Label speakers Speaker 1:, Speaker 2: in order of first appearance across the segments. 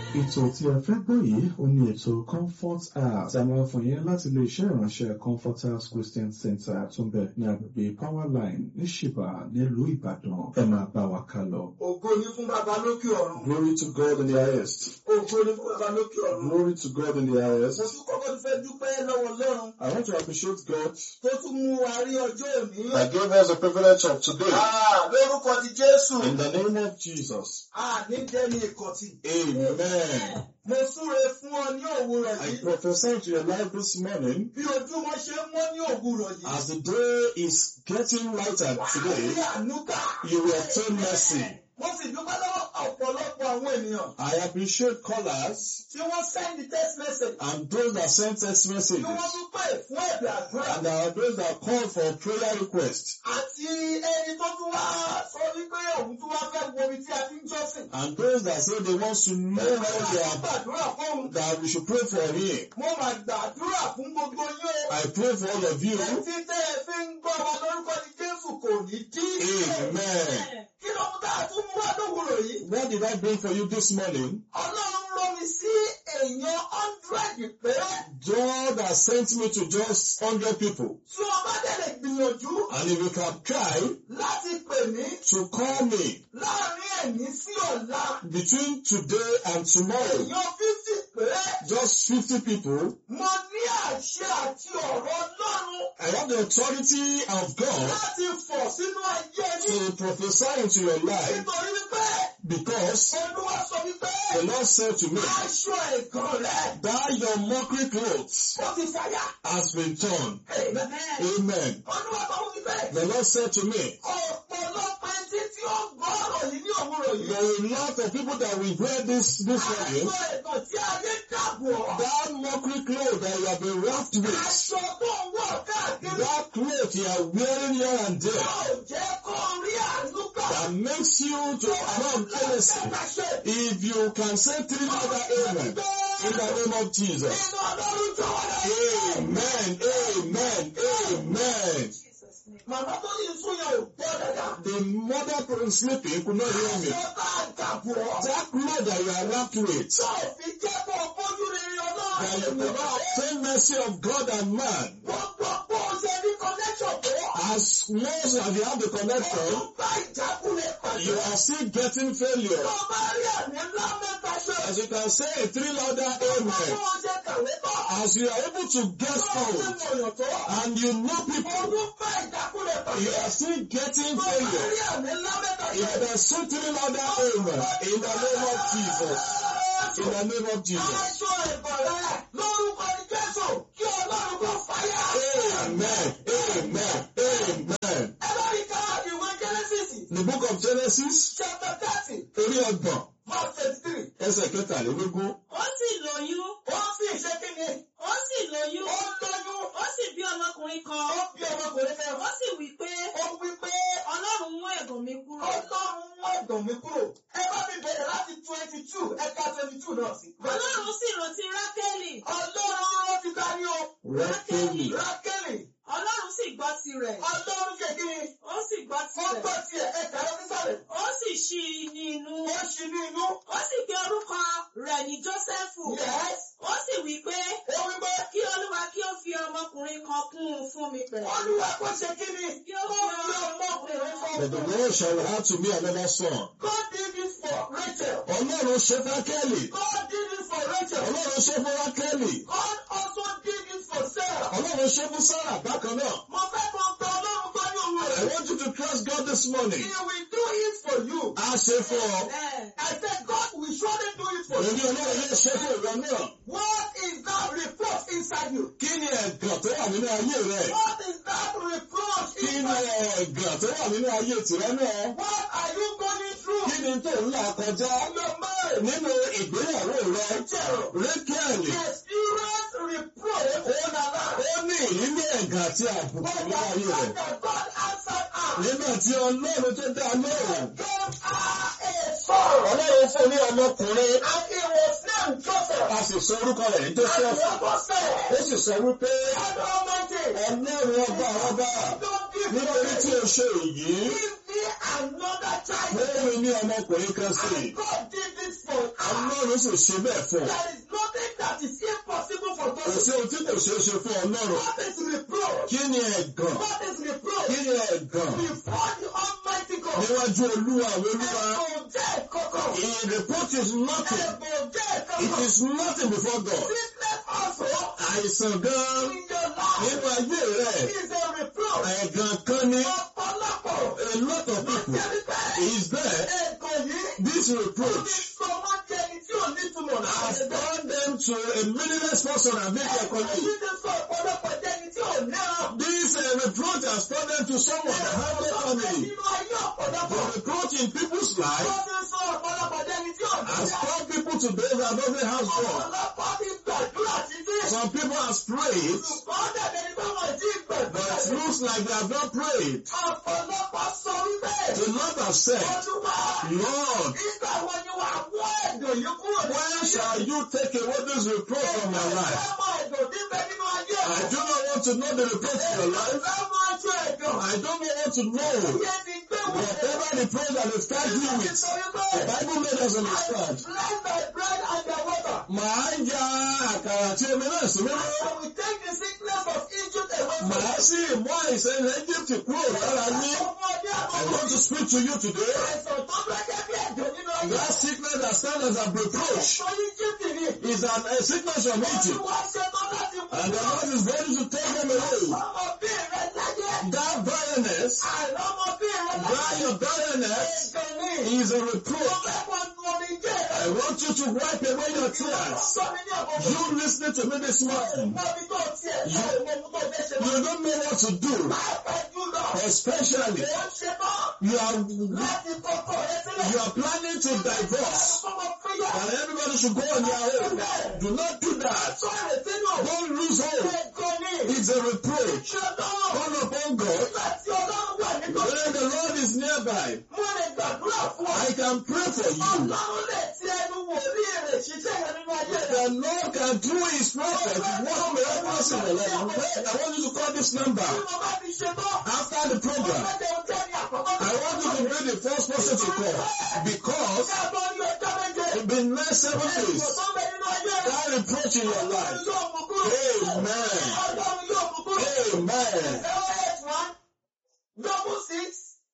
Speaker 1: Ètò tí ẹ fẹ́ gbọ́ yìí ó ní ètò Comfort House tí a máa fún yín láti ilé iṣẹ́ ìránṣẹ́ Comfort House Christian Center tó ń bẹ ní agbègbè Powerline ní Ṣìbà nílùú Ìbàdàn. Ẹ máa bá wa ká lọ.
Speaker 2: Ògo ni fún bàbá lókè ọ̀run.
Speaker 1: Glory to God in the highest.
Speaker 2: Ògo ni fún bàbá lókè ọ̀run.
Speaker 1: Glory to God in the
Speaker 2: Mo
Speaker 1: highest.
Speaker 2: tún kọ́kọ́ tún fẹ́ dúpẹ́ lọ́wọ́ Ọlọ́run
Speaker 1: I want to appreciate God
Speaker 2: tó tún mú wa rí ọjọ́ òní.
Speaker 1: that gave us the privilege of today.
Speaker 2: Ah, Lórúkọ ti Jésù.
Speaker 1: In the name of Jesus.
Speaker 2: Àní dẹ́ni ìkọ̀tì.
Speaker 1: Amen.
Speaker 2: Mo súre fún ọ ní òwúrọ̀
Speaker 1: I
Speaker 2: yìí.
Speaker 1: prophesy to your life this morning
Speaker 2: Bí ojúmọ́ ṣe ń mọ́ ní òwúrọ̀ yìí.
Speaker 1: as the day is getting lighter
Speaker 2: Wà á rí
Speaker 1: today,
Speaker 2: ànúkà.
Speaker 1: you will obtain mercy.
Speaker 2: Mo sì dúpẹ́ lọ́wọ́ ọ̀pọ̀lọpọ̀ àwọn ènìyàn
Speaker 1: I appreciate callers
Speaker 2: tí wọ́n send text message.
Speaker 1: and those that send text
Speaker 2: Tí
Speaker 1: messages
Speaker 2: wọ́n tún pè fún ẹ̀bẹ̀ àdúrà.
Speaker 1: and there are those that call for prayer requests
Speaker 2: Àti ẹni tó tún wá sọ wípé òun tún wá fẹ́ wo ibi tí a ti ń jọ́sìn.
Speaker 1: and those that say they want to know how they are
Speaker 2: gbàdúrà fóun.
Speaker 1: that we should pray for him.
Speaker 2: Mo máa gbàdúrà fún gbogbo yín o.
Speaker 1: I pray for all of you.
Speaker 2: Etí tẹ́ ẹ fi ń gbọ́ wa lórúkọ ní Jésù kò ní dí.
Speaker 1: Amen.
Speaker 2: Kí ló mú tá a tún mú wá lówùrọ̀ yìí?
Speaker 1: What did I bring for you this morning?
Speaker 2: Ọlọ́run rán mi sí èèyàn hundred péré.
Speaker 1: God has sent me to just 100 people.
Speaker 2: Tí wọ́n bá tẹ̀lé gbìyànjú
Speaker 1: And if you can try
Speaker 2: láti pè mí
Speaker 1: to call me
Speaker 2: láàrin ẹ̀ní sí ọ̀la.
Speaker 1: between today and tomorrow,
Speaker 2: Èèyàn fifty péré.
Speaker 1: just 50 people,
Speaker 2: Mo ní àṣẹ àti ọ̀rọ̀ Ọlọ́run
Speaker 1: I have the authority of God
Speaker 2: láti fọ̀ sínú ayé yín.
Speaker 1: to prophesy into your life
Speaker 2: Nítorí wípé
Speaker 1: because
Speaker 2: Olúwa sọ wípé
Speaker 1: the Lord said to me
Speaker 2: aṣọ ẹ̀gàn rẹ̀
Speaker 1: that your mockery clothes
Speaker 2: ó ti fàyà.
Speaker 1: has been torn.
Speaker 2: Amen.
Speaker 1: Amen.
Speaker 2: Olúwa sọ wípé
Speaker 1: The Lord said to me,
Speaker 2: ọ̀pọ̀lọpọ̀ ẹtí tí ó gbọ́ ọ̀rọ̀ yìí ní òwúrọ̀ yìí.
Speaker 1: there are a lot of people that will wear this this
Speaker 2: Aṣọ
Speaker 1: morning,
Speaker 2: ẹ̀gàn tí ayé dàbọ̀.
Speaker 1: that mockery cloth that you have been wrapped with,
Speaker 2: Aṣọ tó ń wọ̀ káàkiri.
Speaker 1: that cloth you are wearing here and there,
Speaker 2: Yóò jẹ́ kó rí àánú gbà.
Speaker 1: that makes you to come jealousy. If you can say three other amen in the name of Jesus.
Speaker 2: Nínú Ọlọ́run jọ wá láyé.
Speaker 1: Amen. Amen. Amen.
Speaker 2: Màmá tó ní sún yẹn ò gbọ́ dáadáa.
Speaker 1: The mother sleeping could not hear me.
Speaker 2: Aṣọ tá a dàbọ̀.
Speaker 1: That cloth that you are wrapped with,
Speaker 2: Tó fi jẹ́ kó fojú rere
Speaker 1: that you
Speaker 2: Ọlọ́run.
Speaker 1: will not obtain mercy of God and man.
Speaker 2: Gbogbo bó ṣe ní connection tó.
Speaker 1: As much as you have the connection,
Speaker 2: Ọdún bá ìjákulẹ̀ pàdé.
Speaker 1: you are still getting failure.
Speaker 2: Tó bá rí àmì ńlá mẹ́ta ṣe.
Speaker 1: As you can say a three louder amen.
Speaker 2: Bó ṣe kàwé tọ́.
Speaker 1: As you are able to get
Speaker 2: Tó ṣe
Speaker 1: found
Speaker 2: mọ̀yàn tó.
Speaker 1: and you know people,
Speaker 2: Ọdún bá ìjákulẹ̀ pàdé.
Speaker 1: you are still getting
Speaker 2: Tó bá
Speaker 1: failure.
Speaker 2: rí àmì ńlá mẹ́ta ṣe.
Speaker 1: You can say three louder amen in the name of Jesus. In the name of Jesus.
Speaker 2: Aṣọ ìbọ̀rẹ̀ lórúkọ ní Jésù kí Ọlọ́run kò fàyà.
Speaker 1: Amen. Amen. Amen.
Speaker 2: Ẹ bá rí ká ìwé Genesis
Speaker 1: The book of Genesis,
Speaker 2: chapter thirty
Speaker 1: orí ọgbọ̀n,
Speaker 2: verse twenty-three.
Speaker 1: ẹsẹ̀ kẹtàlélógún.
Speaker 3: ó sì lóyún
Speaker 2: Ó sì ṣe kí ni?
Speaker 3: ó sì lóyún
Speaker 2: Ó lóyún.
Speaker 3: ó sì bí ọmọkùnrin
Speaker 2: Ó
Speaker 3: kan
Speaker 2: bí ọmọkùnrin kan.
Speaker 3: ó sì wí pé
Speaker 2: Ó wí pé
Speaker 3: ọlọ́run mú ẹ̀gàn mi kúrò
Speaker 2: Ọlọ́run mú ẹ̀dùn mi kúrò. Ẹ bá mi bẹ̀rẹ̀ láti twenty two ẹ̀ka twenty two náà sí.
Speaker 3: ọlọ́run sì rántí rákẹ́lì
Speaker 2: Ọlọ́run ló ti dání o.
Speaker 1: Rákélì.
Speaker 2: Rákélì.
Speaker 3: ọlọ́run sì gbọ́ tirẹ̀
Speaker 2: Ọlọ́run ṣe kí ni?
Speaker 3: ó sì gbọ́
Speaker 2: Ó
Speaker 3: tirẹ̀
Speaker 2: gbọ́ tiẹ̀ ẹ̀ka ló nísàlẹ̀.
Speaker 3: ó sì ṣí i ní inú
Speaker 2: Ó ṣí ní inú.
Speaker 3: ó sì pe orúkọ rẹ̀ ní jósẹ́fù
Speaker 2: Yes.
Speaker 3: ó sì wí pé
Speaker 2: Ó wí pé
Speaker 3: kí olúwa kí ó fi ọmọkùnrin kan kún un fún mi pẹ̀lú
Speaker 2: Olúwa kò ṣe kí ni?
Speaker 3: kí
Speaker 2: Ó
Speaker 3: ó
Speaker 2: fi
Speaker 3: fi
Speaker 2: ọmọkùnrin fún
Speaker 1: But the
Speaker 2: mi.
Speaker 1: Lord shall have to me another son.
Speaker 2: God did this for Rachel.
Speaker 1: Ọlọ́run ṣe fún Rákélì.
Speaker 2: God did this for Rachel.
Speaker 1: Ọlọ́run ṣe fún Rákélì.
Speaker 2: God also did this for Sarah.
Speaker 1: Ọlọ́run ṣe fún Sárà bákan náà.
Speaker 2: Mo fẹ́ kó gba Ọlọ́run gbọ́ ní òun
Speaker 1: I
Speaker 2: rẹ̀.
Speaker 1: want you to trust God this morning.
Speaker 2: He will do it for you.
Speaker 1: A ṣe fún ọ.
Speaker 3: bẹ́ẹ̀.
Speaker 2: I said God will surely do it for
Speaker 1: Èmi
Speaker 2: you.
Speaker 1: Ọlọ́run yóò ṣe fún ìwọ náà.
Speaker 2: What is that reproach inside you?
Speaker 1: Kí ni ẹ̀gàn tó wà nínú ayé rẹ̀?
Speaker 2: What is that reproach
Speaker 1: Kí ni
Speaker 2: inside you?
Speaker 1: ẹ̀gàn tó wà nínú ayé tìrẹ náà?
Speaker 2: What are you going through?
Speaker 1: Kí ni tó ń là kọjá
Speaker 2: Your marriage.
Speaker 1: nínú ìgbéyàwó rẹ? Rékẹ́lì.
Speaker 2: Experience reproach in our life.
Speaker 1: Ó ní ìrírí ẹ̀gàn àti àbùkù
Speaker 2: But
Speaker 1: nínú
Speaker 2: the
Speaker 1: ayé rẹ̀.
Speaker 2: fact that God answered us
Speaker 1: Nígbà tí Ọlọ́run tó dá lóhùn.
Speaker 2: gave her a son.
Speaker 1: Ọlọ́run fún ní ọmọkùnrin.
Speaker 2: And he was named Joseph.
Speaker 1: A sì sọ orúkọ rẹ̀ ní
Speaker 2: And the
Speaker 1: Joseph.
Speaker 2: Bible said,
Speaker 1: Ó sì sọ wípé
Speaker 2: God Almighty,
Speaker 1: Ọlọ́run ọba ọba
Speaker 2: don't give
Speaker 1: nítorí tí
Speaker 2: me,
Speaker 1: o ṣe èyí.
Speaker 2: give me another child.
Speaker 1: Mo fún mi ní ọmọkùnrin kan sí i.
Speaker 2: And God did this for God has.
Speaker 4: Ọlọ́run sì ṣe bẹ́ẹ̀ fún ọ.
Speaker 2: There is nothing that is impossible for
Speaker 4: Kò
Speaker 2: God.
Speaker 4: sí ohun tí kò ṣeé ṣe fún Ọlọ́run.
Speaker 2: What is reproach?
Speaker 4: Kí ni ẹ̀gàn?
Speaker 2: What is reproach?
Speaker 4: Kí ni ẹ̀gàn?
Speaker 2: Before the Almighty God.
Speaker 4: Níwájú Olúwa àwọn Olúwa.
Speaker 2: Ẹ̀bùn jẹ́ kọ̀kọ̀.
Speaker 4: He reproach is nothing.
Speaker 2: Ẹ̀bùn jẹ́
Speaker 4: It
Speaker 2: kọ̀kọ̀.
Speaker 4: is nothing before God.
Speaker 2: Sickness also
Speaker 4: Àìsàn gan
Speaker 2: in your life
Speaker 4: nínú ayé rẹ̀.
Speaker 2: is a reproach.
Speaker 4: Ẹ̀gàn kan ni
Speaker 2: Ọ̀pọ̀lọpọ̀
Speaker 4: a lot of people
Speaker 2: jẹ́ wípé
Speaker 4: is there.
Speaker 2: ẹ̀kọ́ yìí
Speaker 4: This
Speaker 2: ó ti
Speaker 4: reproach
Speaker 2: sọ wọ́n jẹ́ ẹni tí ò ní túmọ̀
Speaker 4: has
Speaker 2: láti ẹgbẹ́.
Speaker 4: turned them to a meaningless person and made their
Speaker 2: Ẹ̀kọ́
Speaker 4: colleague.
Speaker 2: yìí ti sọ ọ̀pọ̀lọpọ̀ jẹ́ ẹni tí ò níràn.
Speaker 4: This uh, reproach has turned them to someone that has no family.
Speaker 2: Nínú ayé ọ̀pọ̀lọpọ̀.
Speaker 4: The reproach in people's
Speaker 2: Ó
Speaker 4: life
Speaker 2: ti sọ ọ̀pọ̀lọpọ̀ jẹ́ ẹni tí ò
Speaker 4: has
Speaker 2: níràn.
Speaker 4: turned people to those that doesn't have God.
Speaker 2: Ọ̀pọ̀lọpọ̀ ti gbàdúrà títí.
Speaker 4: Some people have prayed,
Speaker 2: Ṣùgbọ́n dàbí ẹni pé wọ́n ti gbàdúrà.
Speaker 4: but it looks like they have not prayed.
Speaker 2: Ọ̀pọ̀lọpọ̀ sọ wípé
Speaker 4: The Lord has said,
Speaker 2: Olúwa
Speaker 4: Lord,
Speaker 2: nígbà wo ni wàá mú ẹ̀dùn yìí kúrò nínú
Speaker 4: when
Speaker 2: ayé
Speaker 4: shall you take away this reproach from my life?
Speaker 2: Ẹ̀fẹ́ mọ ẹ̀dùn níbẹ̀ nínú ayé
Speaker 4: I do not want to know the reproach in your life.
Speaker 2: Ẹ̀fẹ́ mọ ẹjọ́ ẹ̀dùn.
Speaker 4: I don't want to know
Speaker 2: Iye ti gbé wọlé.
Speaker 4: whatever reproach that is tagged you with. The Bible made us understand.
Speaker 2: Bless thy bread and thy water.
Speaker 4: Màá ya àkàrà tí omi náà sí mímọ́.
Speaker 2: I will take the sickness of Egypt away from
Speaker 4: Màá
Speaker 2: you.
Speaker 4: sì mú àìsàn ilẹ̀ Egypt kúrò lára yín.
Speaker 2: Ọmọdé
Speaker 4: I
Speaker 2: àbọ̀wọ̀.
Speaker 4: want to speak to you today.
Speaker 2: Àìsàn tó gbẹ́gẹ́ bí ẹ̀dùn nínú ayé.
Speaker 4: That sickness that stands as a reproach
Speaker 2: Sọ Egypt ni.
Speaker 4: is an, a sickness from Egypt.
Speaker 2: Olúwa ṣetán láti mú
Speaker 4: And the
Speaker 2: wọn.
Speaker 4: Lord is ready to take them away.
Speaker 2: Ọmọ bí rẹ láyé.
Speaker 4: That barrenness,
Speaker 2: Àìlọ́mọ bí rẹ láyé.
Speaker 4: that your barrenness
Speaker 2: Ẹ̀gàn ni.
Speaker 4: is a
Speaker 2: Mo
Speaker 4: reproach.
Speaker 2: fẹ́ kó nu omi jẹ́ rẹ.
Speaker 4: I want you to wipe away your tears.
Speaker 2: Sọ mi ní ọ̀pọ̀
Speaker 4: You listening to me this morning.
Speaker 2: Mọ́bí tó tiẹ̀ sọ ìwọ̀n tó fẹ́ ṣe
Speaker 4: You don't know what to do.
Speaker 2: Pàápàá jùlọ.
Speaker 4: Especially,
Speaker 2: Mo ń ṣe tán
Speaker 4: you are
Speaker 2: láti kọ́kọ́ rẹ sílẹ̀.
Speaker 4: you are planning to divorce.
Speaker 2: Ọmọ fúyà.
Speaker 4: And everybody should go on their own. Do not do that.
Speaker 2: Sọ ìrètí nù.
Speaker 4: Don't lose hope.
Speaker 2: Ẹ̀gàn ni.
Speaker 4: It's a reproach.
Speaker 2: Ṣé tán?
Speaker 4: Call upon God.
Speaker 2: Nígbà tí Ọlọ́run wà nítòsí.
Speaker 4: When the Lord is nearby,
Speaker 2: Mo lè gbàdúrà fún ọ.
Speaker 4: I can pray for you.
Speaker 2: Ọlọ́run lè ti ẹnu wòlíì rẹ̀ ṣiṣẹ́ yẹn nínú ayé rẹ̀.
Speaker 4: The Lord can do his prophet work miracles in the life. Wait, I want you to call this number.
Speaker 2: Bí mo bá fi ṣe tán,
Speaker 4: After the program,
Speaker 2: ọjọ́ jẹun jẹ́ ní àkọ́kọ́.
Speaker 4: I want you to be the first person to call. Because
Speaker 2: Ṣé àbọ̀ ní ọjọ́ méje?
Speaker 4: in the next seven
Speaker 2: Ẹ̀sùn
Speaker 4: days,
Speaker 2: tó ń bẹ nínú ayé rẹ̀.
Speaker 4: that reproach in your life.
Speaker 2: Ọlọ́run yóò mú kúrò.
Speaker 4: Amen.
Speaker 2: Ọlọ́run yóò mú kúrò.
Speaker 4: Amen.
Speaker 2: Zero eight one double six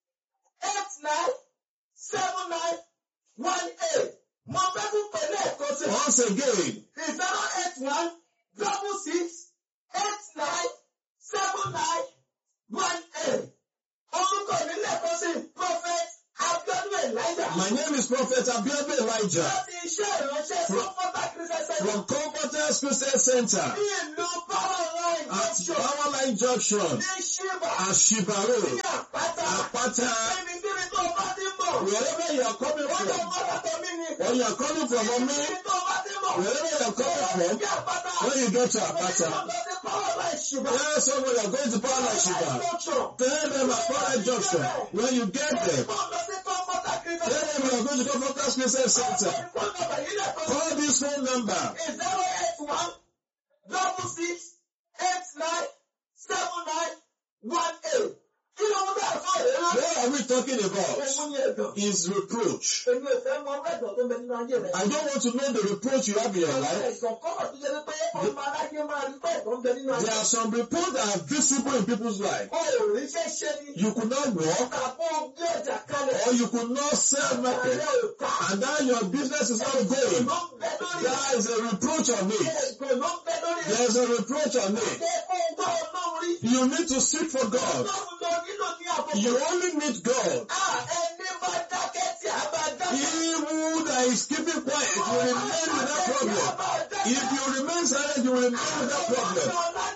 Speaker 2: eight nine seven nine one eight. Mo fẹ́ kún pẹ̀lú ẹ̀kọ́ sí.
Speaker 4: Once again,
Speaker 2: Zero eight one double six eight nine seven nine one eight. Orúkọ mi lẹ́kọ̀ọ́ sí Prophet Abiodun Elijah.
Speaker 4: my name is Prophet Abiodun Elijah
Speaker 2: Láti iṣẹ́ ìránṣẹ́ Sọ́kọ́tà Christian
Speaker 4: from
Speaker 2: Center
Speaker 4: Comforters Christian Center
Speaker 2: ní ìlú Powerline
Speaker 4: at
Speaker 2: Junction
Speaker 4: Powerline Junction,
Speaker 2: ní Ṣíbà
Speaker 4: Ashiba
Speaker 2: ní
Speaker 4: Road,
Speaker 2: Àpáta.
Speaker 4: Apata.
Speaker 2: Níbi tí mi tó bá ti mọ̀.
Speaker 4: Wherever you are coming
Speaker 2: Wọ́n yóò
Speaker 4: from,
Speaker 2: mọ́ lọ́tọ̀ mí ni.
Speaker 4: or you are coming from
Speaker 2: Níbi
Speaker 4: me,
Speaker 2: tí tó bá ti mọ̀.
Speaker 4: wherever you are coming from,
Speaker 2: Ní Àpáta.
Speaker 4: when you get to
Speaker 2: Níbi tí
Speaker 4: Apata,
Speaker 2: wọ́n bá ti Powerline Ṣíbà.
Speaker 4: tell someone you are going to Powerline Shiba.
Speaker 2: Junction.
Speaker 4: Tell them at Powerline Junction. When you get there,
Speaker 2: Wọ́n lọ sí Comforter Christian
Speaker 4: tell them you are going to Comforters Christian Center.
Speaker 2: Phone number yìí lẹ́kọ̀ọ́.
Speaker 4: Call this phone number.
Speaker 2: is zero eight one double six eight nine seven nine one eight. Kí ló ń bá ẹ̀fọ́ rẹ̀ rán?
Speaker 4: What are we talking about?
Speaker 2: Òun ni ẹ̀dọ̀.
Speaker 4: Is reproach.
Speaker 2: Èmi ò fẹ́ mọ ẹ̀dọ̀ tó ń bẹ nínú ayé rẹ̀.
Speaker 4: I don't want to know the reproach you have in your life.
Speaker 2: Ẹ̀sán kọ́kọ́ tó jẹ́ pé ọmọ aláyé máa rí pé ẹ̀dọ̀ ń bẹ nínú ayé.
Speaker 4: There are some reports that are visible in people's life.
Speaker 2: O ò rí iṣẹ́ ṣe ni.
Speaker 4: You could not walk
Speaker 2: Àbọ̀ gbé ọjà kalẹ̀.
Speaker 4: or you could not sell market
Speaker 2: Ààrẹ ò ta.
Speaker 4: and now your business is not going.
Speaker 2: Ló ń bẹ lórí.
Speaker 4: There is a reproach on it.
Speaker 2: Ẹ̀gbọ́n ló ń bẹ lórí.
Speaker 4: There is a reproach on it.
Speaker 2: Ṣé kó ń gbọ́ ọlọ́run rí?
Speaker 4: You need to seek for God.
Speaker 2: Ọlọ́run lọ nílò ní àbọ̀.
Speaker 4: You only need God.
Speaker 2: Ah, ẹni bá dákẹ́ tí a bá dákẹ́.
Speaker 4: He who that is keeping quiet will remain with that problem. If you remain silent, you will remain with that problem.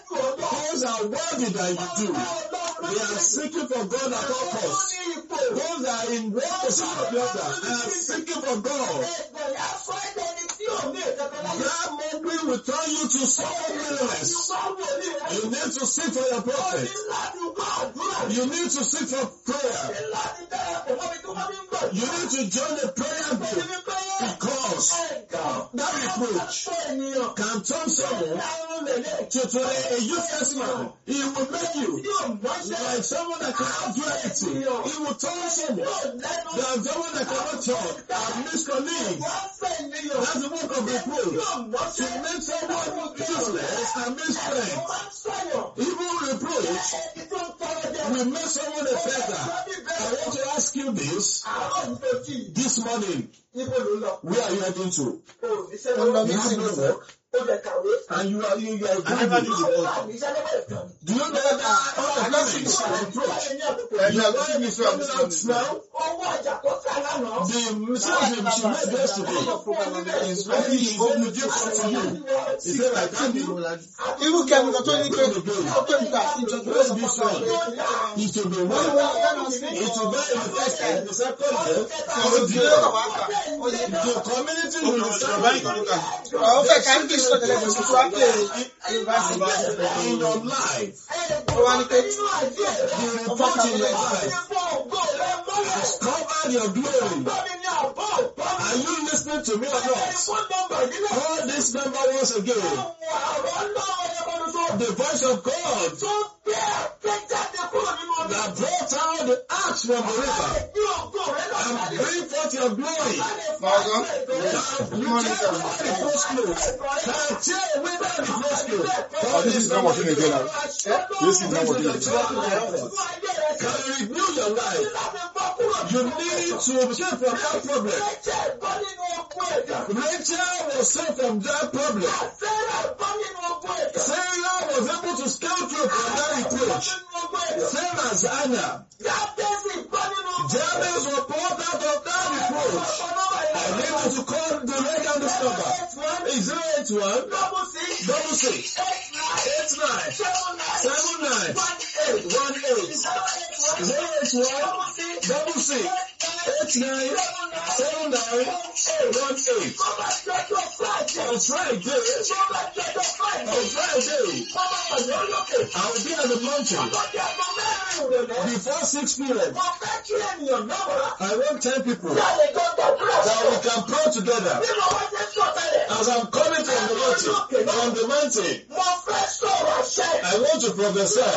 Speaker 4: Those are worthy than you do. They are seeking for God at all costs. Those that are in one position or the other, they are seeking for God. That mockery will turn you to someone meaningless. You need to seek for your prophet. You need to seek for prayer. You need to join the prayer group because Because that reproach can turn someone to, to a, a useless man. He will make you like someone that cannot do anything. He will turn someone than someone that cannot talk. A miscolleague. That's the work of reproach. To make someone useless and misfriend. Even reproach will make someone a beggar. I want to ask you this this morning. Where are you heading to? You have no work and you are you, you are
Speaker 5: I never did
Speaker 4: going
Speaker 5: the altar.
Speaker 4: Do you know that all the blessings are reproach?
Speaker 5: You are going to
Speaker 4: Coming out now, the message she made yesterday is very easy to give to you. He said, I can't do
Speaker 5: irú kẹmi kan tó ní pé ó pè mí ká sí ìjọba
Speaker 4: Praise be so. It will be well. It will be in the first and the second day.
Speaker 5: ọ̀rọ̀ ìdílé ló kà wá kà ó yẹ
Speaker 4: The community will
Speaker 5: bàbá
Speaker 4: decide
Speaker 5: ìkànnì kà àwọn fẹ́ ká english sọ tẹ́lẹ̀ kò sí tó wá pé yunifásitì
Speaker 4: in your life.
Speaker 5: ó wá ní pé
Speaker 4: The report in your life has covered your glory. Are you listening to me or not? Call this number once again. The voice of God that brought out the axe from the river and bring forth your glory.
Speaker 5: ọ̀gọ́
Speaker 4: You tear away the first clothes. Can tear away that the first clothes.
Speaker 6: Oh, this is not working again now. This is not working again.
Speaker 4: Can renew your life. You need to escape from that problem. Rachel was saved from that problem. Sarah was able to scale through from that reproach. Same as Anna. Jabez was pulled out of that reproach. And able to call the leg on this number. Is 081 double six eight nine seven nine one eight zero eight one double six eight nine seven nine one eight. On Friday, on Friday, I will be at the mountain before 6 p.m. I want 10 people that we can pray together. As I'm coming from the mountain, from the mountain, I want to prophesy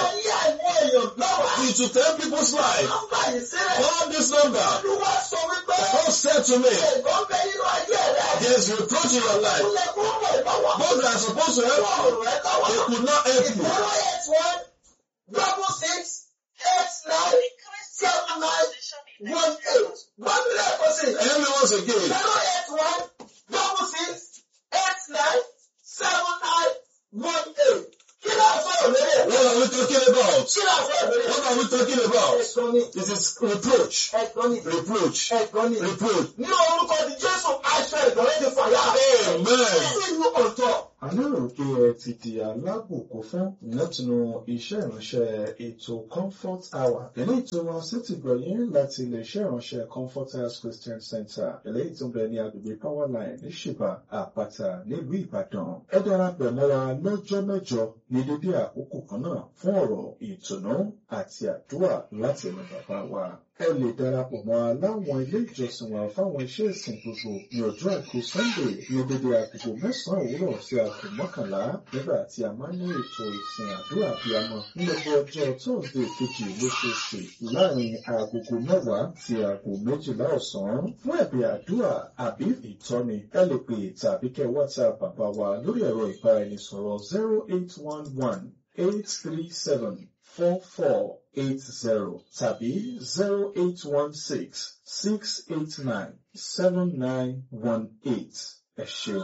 Speaker 4: into 10 people's life. Call this number. God said to me, there's reproach in your life. Those that are supposed to help you, they could not help you.
Speaker 2: Double six, eight nine, seven nine, one eight. One level six.
Speaker 4: Hear me once again.
Speaker 2: Zero eight one, double six, eight nine, seven nine, one eight. Kí ló ń sọ̀rọ̀ lórí ẹ̀?
Speaker 4: What are we talking about?
Speaker 2: Kí ló ń sọ̀rọ̀ lórí ẹ̀?
Speaker 4: What are we talking about?
Speaker 2: Ẹ̀gbọ́n ni,
Speaker 4: It is reproach.
Speaker 2: ẹ̀gbọ́n ni,
Speaker 4: Reproach.
Speaker 2: ẹ̀gbọ́n ni.
Speaker 4: Reproach.
Speaker 2: Ní orúkọ ti Jésù, aṣọ ìgbọ̀nrẹ́ ti fàyà.
Speaker 4: Amen.
Speaker 2: Sí ìlú ọ̀tọ̀.
Speaker 1: a lérò pé ẹ ti di alábòkó fún látinú iṣẹ́ ìránṣẹ́ ètò comfort hour eléyìí tó wá sétí gbọ̀yìn láti iléeṣẹ́ ìránṣẹ́ comfort house christian center eléyìí tó ń bẹ ní agbègbè powerline ní ṣìbà àpáta nílùú ìbàdàn ẹ darapọ̀ mọ́ wa lọ́jọ́ mẹ́jọ ní dédé àkókò kan náà fún ọ̀rọ̀ ìtùnú àti àdúrà láti ẹnu bàbá wa ẹ lè darapọ̀ mọ́ wa láwọn ilé ìjọsìn wa fáwọn iṣẹ́ ìsìn gbogbo ní ọjọ́ àìkú sunday ní dédé agogo mẹ́sàn-án òwúrọ̀ sí aago mọ́kànlá nígbà tí a máa ń ní ètò ìsìn àdúrà abiyamọ ní gbogbo ọjọ́ thursday kejì lóṣooṣù láàrin agogo mẹ́wàá sí aago méjìlá ọ̀sán fún ẹ̀bẹ̀ àdúrà àbí ìtọ́ni ẹ lè pè tàbí kẹ́ whatsapp bàbá wa lórí ẹ̀rọ ìbáraẹnisọ̀rọ̀ zero eight one one eight three seven four four eight zero tàbí zero eight one six six eight nine seven nine one eight ẹ ṣeun.